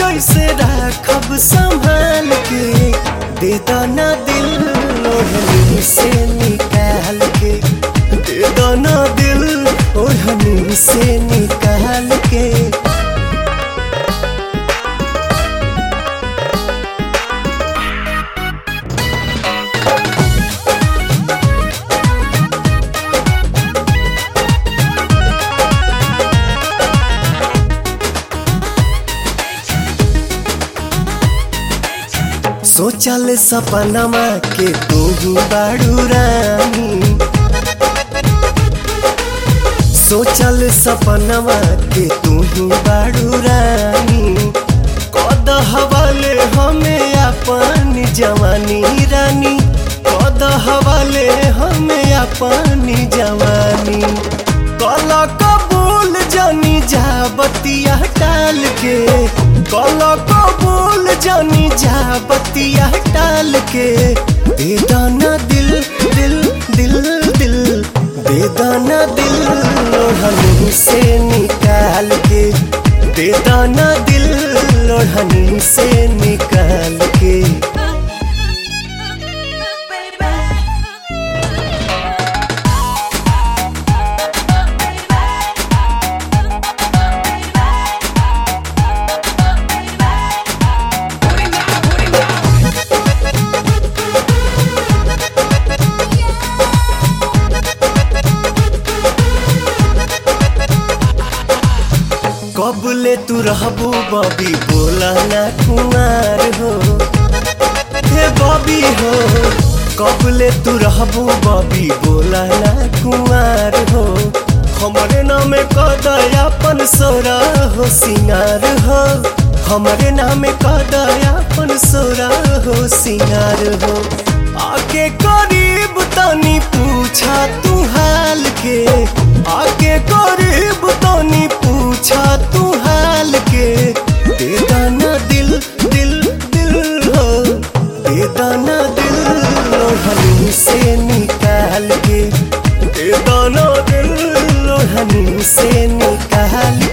जैसे राखब संभाल के दे दाना दिल ओढ़नी से निकाल के दे दाना दिल ओढ़नी से निकाल के सोचल सपनमा के तू ही बाड़ू रानी सोचल सपनमा के तू ही बाड़ू रानी कद हवाले हमें अपन जवानी रानी कद हवाले हमें अपन जवानी कल कबूल जानी जा बतिया टाल के कल कबूल जानी जा बतिया टाल के दे दाना दिल दिल दिल दिल दे दाना दिल लोढ़नी से निकाल के दे दाना दिल लोढ़नी से निकाल के कबले तू रहबू बबी बोला ना कुमार हो हे बबी हो कबले तू रहबू बबी बोला ना कुमार हो हमरे नाम कदयापन सोरा हो सिंगार हो हमरे नाम कदयापन सोरा हो सिंगार हो आके करीब तनी पूछा तू हाल के आके करीब तनी पूछा तू हाल के दे दाना दिल दिल दिल हो दे दाना दिल लोढ़नी से निकाल के दे दाना दिल लोढ़नी से निकाल